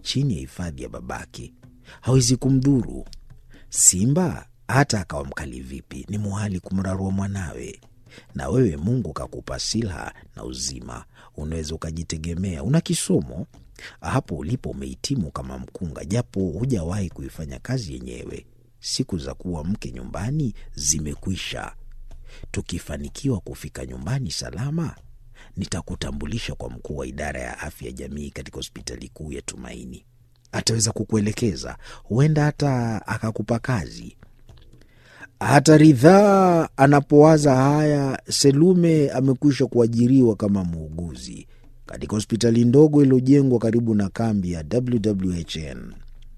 chini ya hifadhi ya babake, hawezi kumdhuru. Simba hata akawa mkali vipi, ni muhali kumrarua mwanawe. Na wewe Mungu kakupa silaha na uzima, unaweza ukajitegemea. Una kisomo hapo ulipo, umehitimu kama mkunga, japo hujawahi kuifanya kazi yenyewe. Siku za kuwa mke nyumbani zimekwisha. Tukifanikiwa kufika nyumbani salama, nitakutambulisha kwa mkuu wa idara ya afya ya jamii katika hospitali kuu ya Tumaini. Ataweza kukuelekeza, huenda hata akakupa kazi. Hata Ridhaa anapowaza haya, Selume amekwisha kuajiriwa kama muuguzi katika hospitali ndogo iliyojengwa karibu na kambi ya WWHN.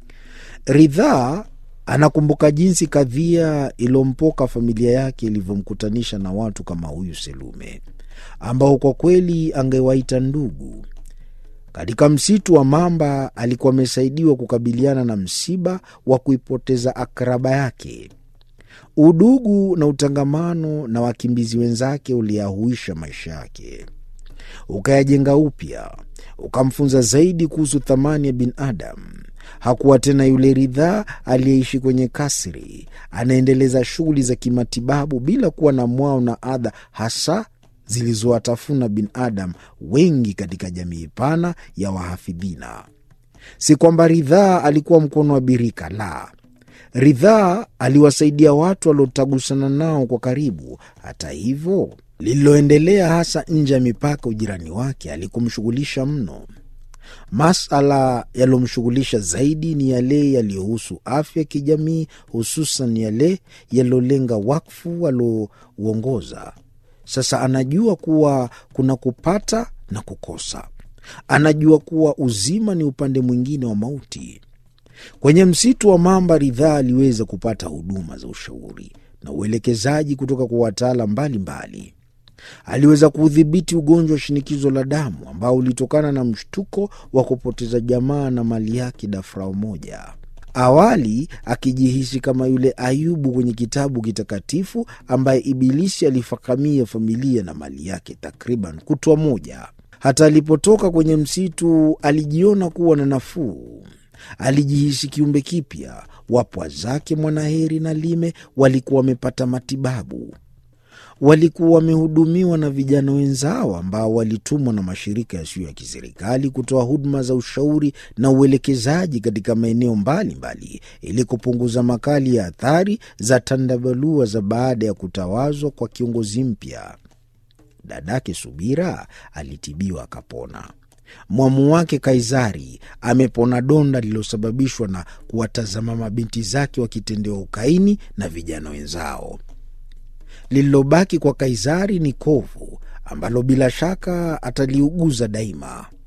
Ridhaa anakumbuka jinsi kadhia iliyompoka familia yake ilivyomkutanisha na watu kama huyu Selume, ambao kwa kweli angewaita ndugu. Katika msitu wa Mamba alikuwa amesaidiwa kukabiliana na msiba wa kuipoteza akraba yake. Udugu na utangamano na wakimbizi wenzake uliyahuisha maisha yake, ukayajenga upya, ukamfunza zaidi kuhusu thamani ya binadamu. Hakuwa tena yule Ridhaa aliyeishi kwenye kasri, anaendeleza shughuli za kimatibabu bila kuwa na mwao na adha hasa zilizowatafuna binadamu wengi katika jamii pana ya wahafidhina. Si kwamba Ridhaa alikuwa mkono wa birika, la. Ridhaa aliwasaidia watu waliotagusana nao kwa karibu. Hata hivyo, lililoendelea hasa nje ya mipaka ujirani wake alikumshughulisha mno. Masala yaliyomshughulisha zaidi ni yale yaliyohusu afya ya kijamii, hususan yale yaliyolenga wakfu aliouongoza. Sasa anajua kuwa kuna kupata na kukosa. Anajua kuwa uzima ni upande mwingine wa mauti. Kwenye msitu wa Mamba, Ridhaa aliweza kupata huduma za ushauri na uelekezaji kutoka kwa wataalam mbalimbali. Aliweza kuudhibiti ugonjwa wa shinikizo la damu ambao ulitokana na mshtuko wa kupoteza jamaa na mali yake dafrao moja. Awali akijihisi kama yule Ayubu kwenye kitabu kitakatifu ambaye Ibilisi alifakamia familia na mali yake takriban kutwa moja. Hata alipotoka kwenye msitu alijiona kuwa na nafuu. Alijihisi kiumbe kipya. Wapwa zake Mwanaheri na Lime walikuwa wamepata matibabu, walikuwa wamehudumiwa na vijana wenzao ambao walitumwa na mashirika yasiyo ya kiserikali kutoa huduma za ushauri na uelekezaji katika maeneo mbalimbali ili kupunguza makali ya athari za tandabalua za baada ya kutawazwa kwa kiongozi mpya. Dadake Subira alitibiwa akapona. Mwamu wake Kaisari amepona donda lililosababishwa na kuwatazama mabinti zake wakitendewa ukaini na vijana wenzao. Lililobaki kwa Kaisari ni kovu ambalo bila shaka ataliuguza daima.